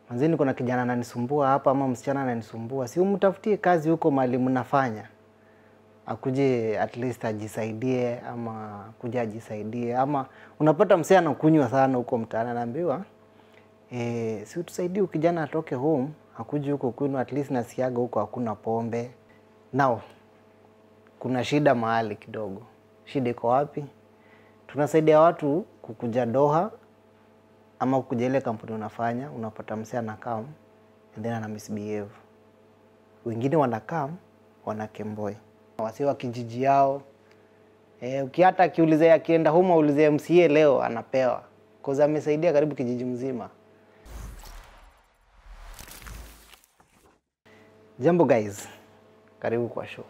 manzeni, kuna kijana ananisumbua hapa ama msichana ananisumbua, si umtafutie kazi huko mahali mnafanya, akuje at least ajisaidie, ama kuja ajisaidie, ama unapata msee anakunywa sana huko mtaani, anaambiwa eh, si utusaidie kijana atoke home akuje huko kwenu, at least nasikiaga huko hakuna pombe. Now kuna shida mahali kidogo. Shida iko wapi? Tunasaidia watu kukuja Doha ama kukuja ile kampuni unafanya, unapata msee anakam and then ana misbehave. Wengine wanakam wana kemboi wasi wa kijiji yao eh, ukiata akiuliza akienda home aulize MCA leo anapewa cause amesaidia karibu kijiji mzima. Jambo guys, karibu kwa show.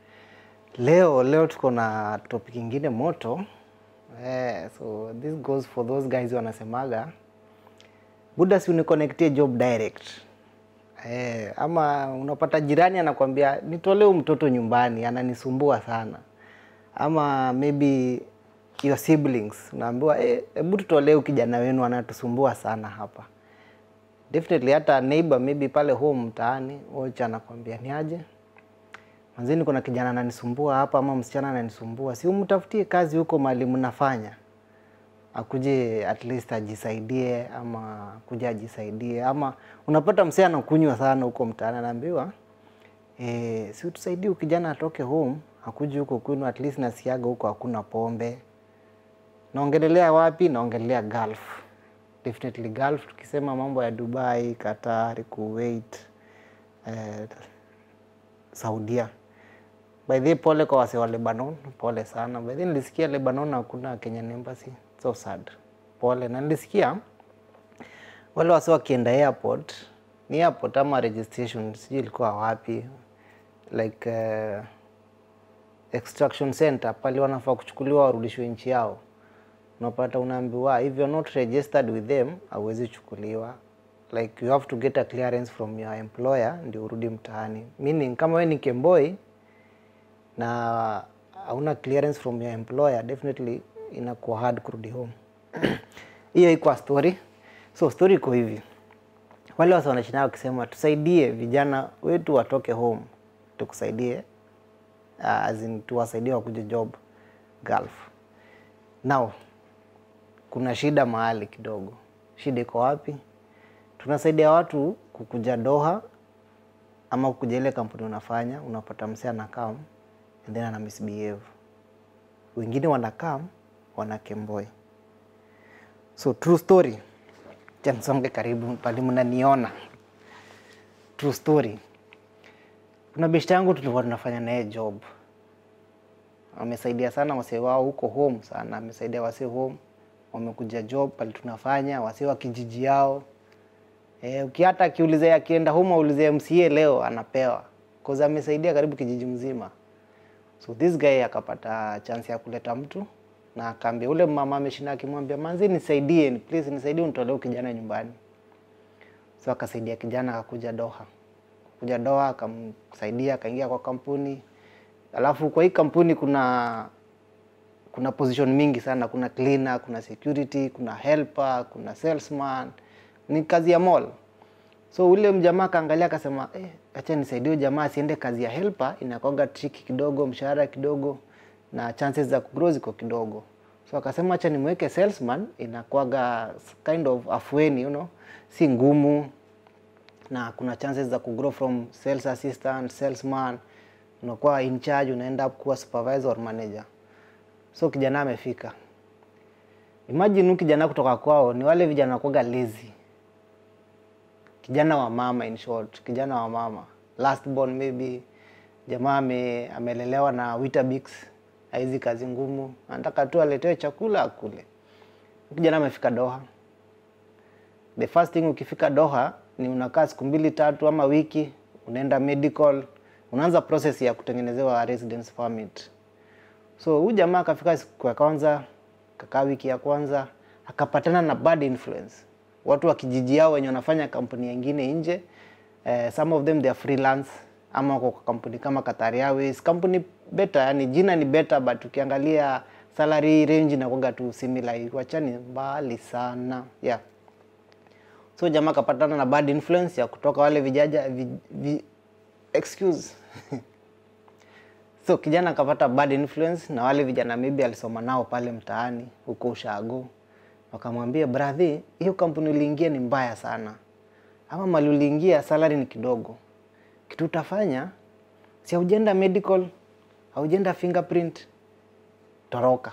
Leo leo tuko na topic ingine moto eh, so this goes for those guys wanasemaga buda, si uniconnectie job direct eh, ama unapata jirani anakwambia nitolee huyu mtoto nyumbani ananisumbua sana, ama maybe your siblings unaambiwa hebu eh, tutolee huyu kijana wenu anatusumbua sana hapa definitely hata neighbor maybe pale home mtaani ocha anakwambia ni aje manzeni, kuna kijana ananisumbua hapa ama msichana ananisumbua, si umtafutie kazi huko mahali mnafanya, akuje at least ajisaidie, ama kuja ajisaidie, ama unapata msee anakunywa sana huko mtaani, anaambiwa eh, si utusaidie huyu kijana atoke home akuje huko kwenu, at least nasikiaga huko hakuna pombe. Naongelelea wapi? Naongelea Gulf definitely Gulf. Tukisema mambo ya Dubai, Qatar, Kuwait, eh, Saudia. By the way, pole kwa wase wa Lebanon, pole sana. By the way, nilisikia Lebanon hakuna Kenyan embassy, so sad. Pole na nilisikia wale wase wakienda airport, ni airport ama registration, sijui ilikuwa wapi, like uh, extraction center pale wanafaa kuchukuliwa warudishwe nchi yao unapata unaambiwa if you're not registered with them hauwezi chukuliwa, like you have to get a clearance from your employer ndio urudi mtaani. Meaning kama wewe ni kemboi na hauna clearance from your employer, definitely inakuwa hard kurudi home. Hiyo iko story. So story iko hivi, wale watu wanashinda wakisema tusaidie vijana wetu watoke home, tukusaidie uh, as in tuwasaidie wakuje job Gulf. Now kuna shida mahali kidogo. Shida iko wapi? Tunasaidia watu kukuja Doha ama kukuja ile kampuni unafanya, unapata msee anakam and then ana misbehave. Wengine wanakam wana kemboi. So true story, chansonge karibu pale mnaniona. True story, kuna beshte yangu tulikuwa tunafanya naye job, amesaidia sana wasee wao huko home sana, amesaidia wasee home wamekuja job pale tunafanya wasee wa kijiji yao. E, ukiata akiuliza akienda home aulize MCA leo anapewa cause amesaidia karibu kijiji mzima. So this guy akapata chance ya kuleta mtu na akaambia ule mama ameshinda akimwambia manzi, nisaidie please, nisaidie unitolee kijana nyumbani. So akasaidia kijana akakuja Doha, kuja Doha akamsaidia akaingia kwa kampuni, alafu kwa hii kampuni kuna kuna position mingi sana. Kuna cleaner, kuna security, kuna helper, kuna salesman, ni kazi ya mall. So ule mjamaa kaangalia akasema, eh, acha nisaidie jamaa asiende kazi ya helper, inakoga tricky kidogo, mshahara kidogo na chances za kugrow ziko kidogo. So akasema acha nimweke salesman, inakuwaga kind of afueni, you know, si ngumu na kuna chances za kugrow from sales assistant, salesman, unakuwa in charge, unaenda kuwa supervisor or manager. So kijana amefika. Imagine huyu kijana kutoka kwao ni wale vijana kwaga lazy. Kijana wa mama in short, kijana wa mama. Last born maybe jamaa ame, amelelewa na Weetabix, haizi kazi ngumu, anataka tu aletewe chakula akule. Kijana amefika Doha. The first thing ukifika Doha ni unakaa siku mbili tatu ama wiki, unaenda medical, unaanza process ya kutengenezewa residence permit. So huyu jamaa akafika siku ya kwanza, kakaa wiki ya kwanza, akapatana na bad influence, watu wa kijiji yao wenye wanafanya kampuni nyingine nje. Eh, some of them they are freelance ama wako kwa kampuni kama Qatar Airways, kampuni better, yani jina ni better but ukiangalia salary range inakuwa tu similar, wachani mbali sana yeah. so jamaa akapatana na bad influence ya kutoka wale vijaja vi, vi, excuse so kijana akapata bad influence na wale vijana maybe alisoma nao pale mtaani huko ushago wakamwambia bradhi hiyo kampuni uliingia ni mbaya sana ama mali uliingia salary ni kidogo kitu utafanya si haujenda medical haujenda fingerprint toroka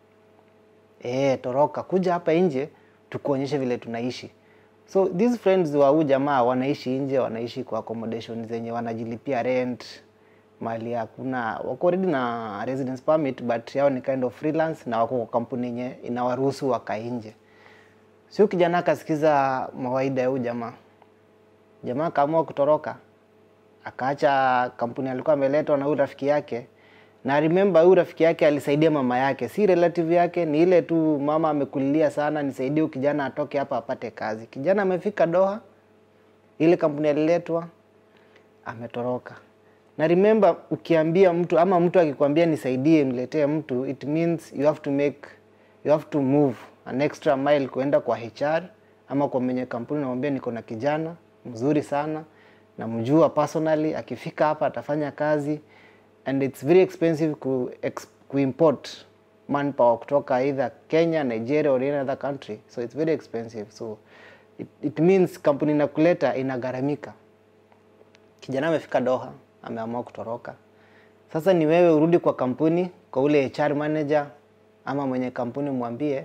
e, toroka kuja hapa nje tukuonyeshe vile tunaishi so these friends wa huu jamaa wanaishi nje wanaishi kwa accommodation zenye wanajilipia rent mali hakuna wako already na residence permit but yao ni kind of freelance na wako kwa kampuni yenye inawaruhusu wakae nje sio kijana akasikiza mawaida ya huu jamaa jamaa akaamua kutoroka akaacha kampuni alikuwa ameletwa na huyu rafiki yake na remember huyu rafiki yake alisaidia mama yake si relative yake ni ile tu mama amekulilia sana nisaidie huyu kijana atoke hapa apate kazi kijana amefika doha ile kampuni aliletwa ametoroka na remember ukiambia mtu ama mtu akikwambia nisaidie niletee mtu it means you have to make you have to move an extra mile kuenda kwa HR ama kwa mwenye kampuni namwambia niko na kijana mzuri sana namjua personally akifika hapa atafanya kazi and it's very expensive ku, ex, kuimport manpower kutoka either Kenya, Nigeria or any other country so it's very expensive so it, it means kampuni inakuleta inagharamika kijana amefika Doha ameamua kutoroka sasa ni wewe urudi kwa kampuni kwa ule HR manager ama mwenye kampuni mwambie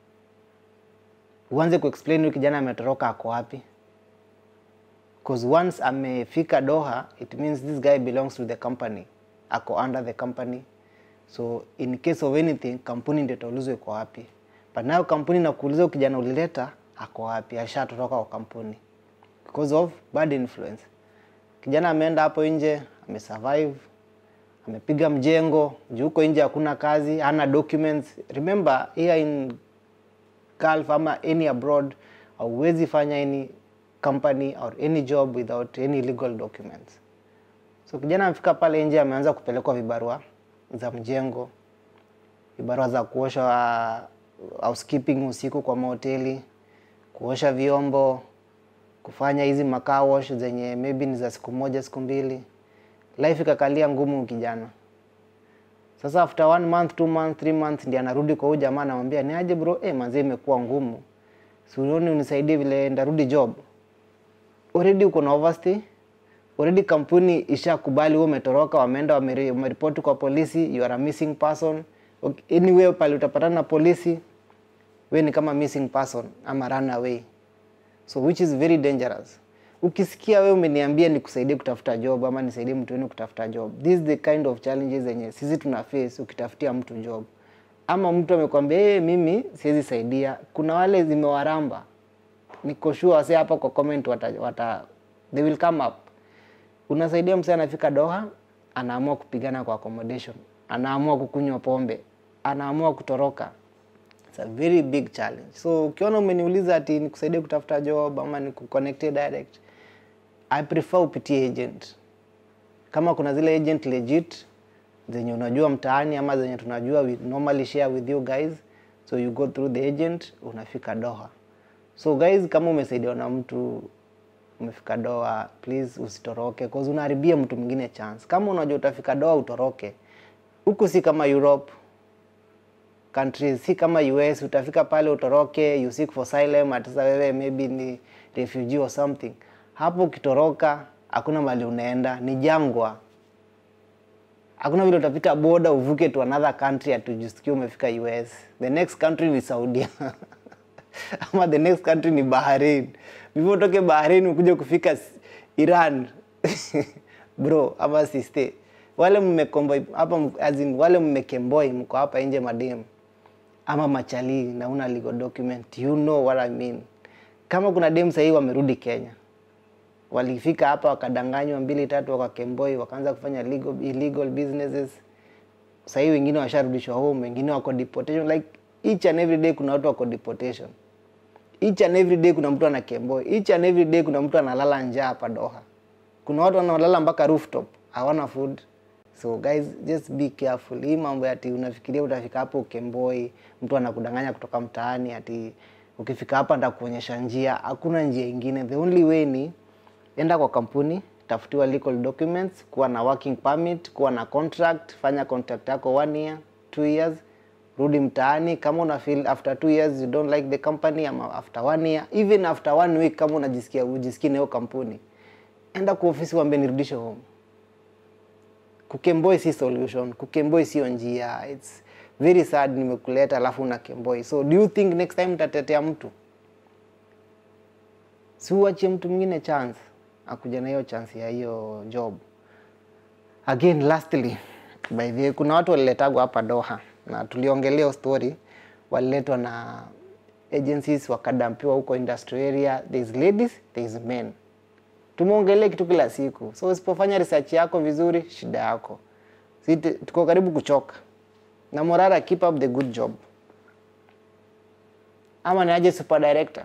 uanze kuexplain huyu kijana ametoroka ako wapi because once amefika Doha it means this guy belongs to the company ako under the company so in case of anything kampuni ndio itaulizwa iko wapi but nayo kampuni nakuuliza huyu kijana ulileta ako wapi ashatoroka kwa kampuni because of bad influence kijana ameenda hapo nje amesurvive amepiga mjengo juu huko nje hakuna kazi hana documents remember here in Gulf ama any abroad hauwezi fanya any company or any job without any legal documents so kijana amefika pale nje ameanza kupelekwa vibarua za mjengo vibarua za kuosha housekeeping usiku kwa mahoteli kuosha vyombo kufanya hizi makaa wash zenye maybe ni za siku moja siku mbili life ikakalia ngumu kijana sasa after one month two month three months ndi anarudi kwa huyu jamaa anamwambia ni aje bro eh manzi imekuwa ngumu si unaoni unisaidie vile ndarudi job already uko na overstay already kampuni ishakubali wewe umetoroka wameenda wameri- wameripoti kwa polisi you are a missing person Okay, anyway pale utapatana na polisi we ni kama missing person ama runaway so which is very dangerous ukisikia wewe umeniambia nikusaidie kutafuta job ama nisaidie mtu wenu kutafuta job this is the kind of challenges zenye sisi tuna face ukitafutia mtu job ama mtu amekwambia hey, mimi siwezi saidia kuna wale zimewaramba niko sure wase hapa kwa comment wata, wata they will come up unasaidia msee anafika Doha anaamua kupigana kwa accommodation anaamua kukunywa pombe anaamua kutoroka It's a very big challenge. So ukiona umeniuliza ati nikusaidie kutafuta job ama nikuconnectie direct, I prefer upitie agent. Kama kuna zile agent legit zenye unajua mtaani ama zenye tunajua we normally share with you guys, so you go through the agent unafika Doha. So guys, kama umesaidiwa na mtu umefika Doha, please usitoroke cause unaharibia mtu mwingine chance. Kama unajua utafika Doha utoroke, huku si kama Europe countries si kama US utafika pale utoroke you seek for asylum ati sasa wewe maybe ni refugee or something hapo ukitoroka hakuna mali unaenda ni jangwa hakuna vile utapita boda uvuke to another country atujusikia umefika US the next country ni Saudia ama the next country ni Bahrain before utoke Bahrain ukuje kufika s- Iran bro ama siste wale mmekomboy hapa m- as in, wale mmekemboi mko hapa nje madem ama machali na una legal document you know what I mean kama kuna dem sahii wamerudi Kenya walifika hapa wakadanganywa mbili tatu wakakemboi wakaanza kufanya legal, illegal businesses sahii wengine washarudishwa home wengine wako deportation like each and every day kuna watu wako deportation each and every day kuna mtu ana kemboi each and every day kuna mtu analala njaa hapa Doha kuna watu wanalala mpaka rooftop hawana food so guys just be careful hii mambo ati unafikiria utafika hapo ukemboi mtu anakudanganya kutoka mtaani ati ukifika hapa nitakuonyesha njia hakuna njia ingine the only way ni enda kwa kampuni tafutiwa legal documents kuwa na working permit kuwa na contract fanya contract yako one year two years rudi mtaani kama una feel after two years you don't like the company ama after one year even after one week kama unajisikia ujisikii na hiyo kampuni enda kwa ofisi waambie nirudishe home kukemboi si solution kukemboi sio njia its very sad nimekuleta alafu una kemboi so do you think next time utatetea mtu si uachie mtu mwingine chance akuja na hiyo chance ya hiyo job again lastly by the way, kuna watu waliletagwa hapa doha na tuliongelea story waliletwa na agencies wakadampiwa huko industry area there is ladies there is men tumeongelea kitu kila siku so usipofanya research yako vizuri shida yako si tu- tuko karibu kuchoka na morara keep up the good job ama ni aje super director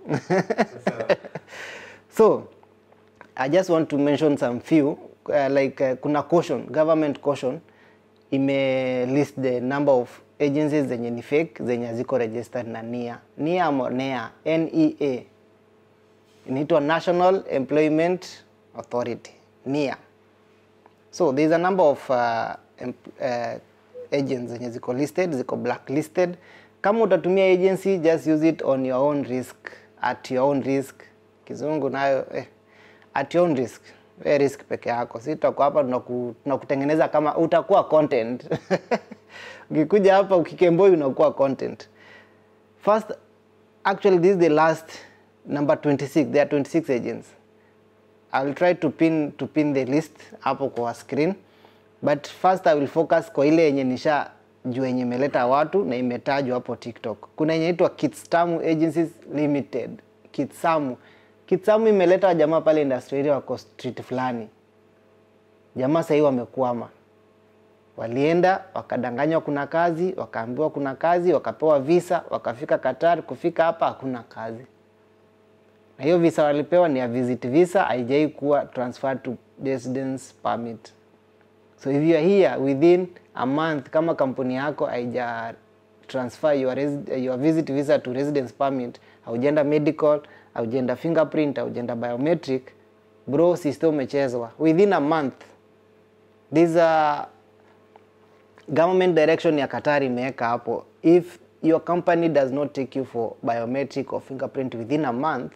so i just want to mention some few uh, like uh, kuna caution government caution ime list the number of agencies zenye ni fake zenye haziko registered na nia nia ama nea nea inaitwa national employment authority nia so there is a number of uh, emp- uh, agents zenye ziko listed ziko blacklisted kama utatumia agency just use it on your own risk at your own risk kizungu nayo eh, at your own risk we risk peke yako si tutakuwa hapa tunaku- tunakutengeneza kama utakuwa content ukikuja hapa ukikemboi unakuwa content first actually this is the last number 26 there are 26 agents I will try to pin to pin the list hapo kwa screen but first I will focus kwa ile yenye nisha juu yenye imeleta watu na imetajwa hapo TikTok. Kuna yenye inaitwa Kitsamu Agencies Limited. Kitsamu. Kitsamu imeleta jamaa pale industry area wako street fulani. Jamaa sahii wamekwama. Walienda wakadanganywa kuna kazi, wakaambiwa kuna kazi, wakapewa visa, wakafika Qatar, kufika hapa hakuna kazi na hiyo visa walipewa ni ya visit visa, haijai kuwa transferred to residence permit. So if you are here within a month, kama kampuni yako haija transfer your, resi- your visit visa to residence permit, haujaenda medical, haujaenda fingerprint, haujaenda biometric, bro, system umechezwa within a month. These are government direction ya Qatar imeweka hapo if your company does not take you for biometric or fingerprint within a month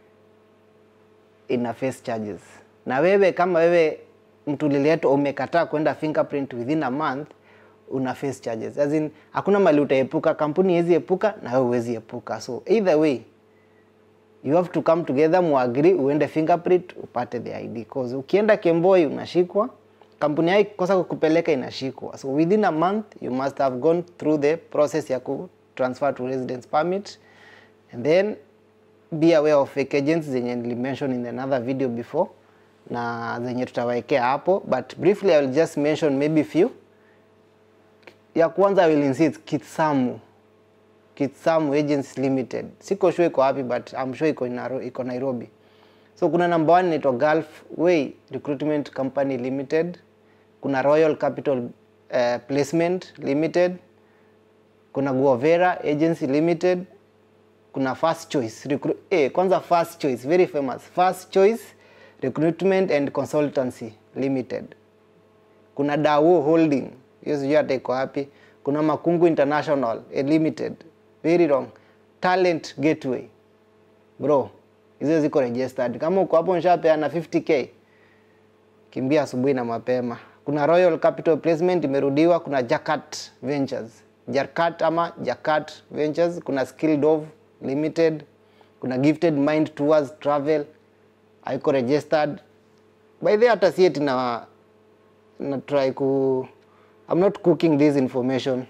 ina face charges na wewe kama wewe mtu lililetwa umekataa kwenda fingerprint within a month una face charges as in hakuna mali utaepuka kampuni haiwezi epuka na wewe huwezi epuka so either way you have to come together muagree uende fingerprint upate the ID cause ukienda Kemboi unashikwa kampuni yako ikosa kukupeleka inashikwa so within a month you must have gone through the process ya ku transfer to residence permit and then be aware of fake agents zenye nilimention in another video before na zenye tutawaekea hapo but briefly I will just mention maybe few ya kwanza I will insist Kitsamu Kitsamu Agents Limited. Siko sure iko wapi but I'm sure iko Naro- iko Nairobi. So kuna number one inaitwa Gulf Way Recruitment Company Limited. Kuna Royal Capital uh, Placement Limited. Kuna Guavera Agency Limited. Kuna First Choice Recru eh, kwanza First Choice very famous. First Choice Recruitment and Consultancy Limited kuna Dawo Holding, hiyo sijui hata iko wapi. Kuna Makungu International eh, Limited, very wrong. Talent Gateway, bro, hizo ziko registered. Kama uko hapo nishapeana 50k, kimbia asubuhi na mapema. Kuna Royal Capital Placement imerudiwa. Kuna Jakat Ventures, Jarkat ama Jakat Ventures. Kuna Skilldove Limited. Kuna Gifted Mind Tours Travel haiko registered. By the way, hata si eti na na try ku I'm not cooking this information.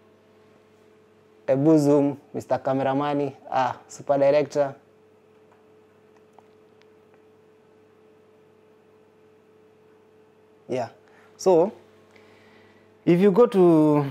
Ebu zoom, Mr. Cameramani, ah, super director. Yeah. So, if you go to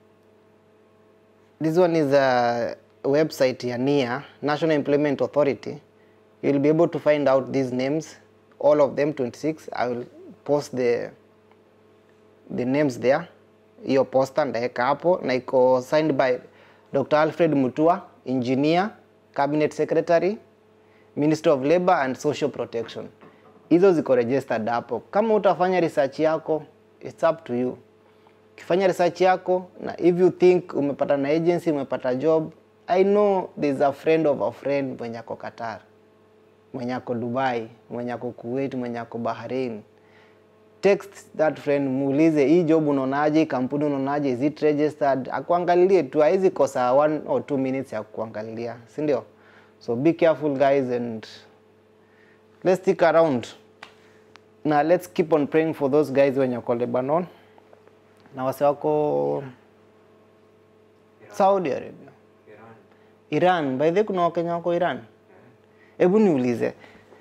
this one is a website ya NIA, National Employment Authority, you'll be able to find out these names, all of them 26. I will post the the names there hiyo poster ndaeka hapo na iko signed by Dr. Alfred Mutua engineer cabinet secretary ministry of labor and social protection hizo ziko registered hapo kama utafanya research yako it's up to you ukifanya research yako na if you think umepata na agency umepata job i know there's a friend of a friend mwenye ako qatar mwenye ako dubai mwenye ako kuwait mwenye ako bahrain text that friend muulize hii job unaonaje hii kampuni unaonaje is it registered akuangalilie tu haizi kosa one or two minutes ya kuangalilia si ndio so be careful guys and let's stick around na let's keep on praying for those guys wenye wako lebanon na wase wako saudi arabia iran by the way kuna wakenya wako iran hebu niulize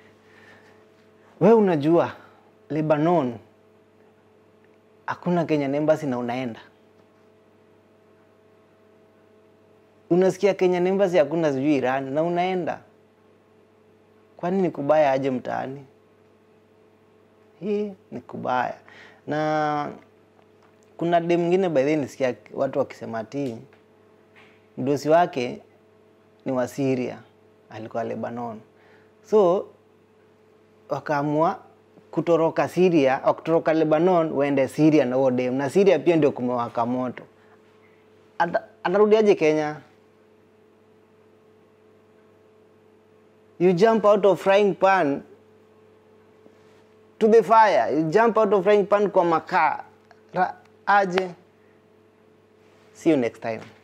we unajua lebanon hakuna Kenyan embassy na unaenda unasikia Kenyan embassy hakuna sijui Iran na unaenda kwani ni kubaya aje mtaani hii ni kubaya na kuna dem mwingine by the way nisikia watu wakisema ati mdosi wake ni wa Syria alikuwa Lebanon so wakaamua kutoroka Syria au kutoroka Lebanon waende Syria na huo dem, na Syria pia ndio kumewaka moto. Ata- Atarudiaje Kenya? You jump out of frying pan to the fire. You jump out of frying pan kwa makaa. Ra- Aje. See you next time.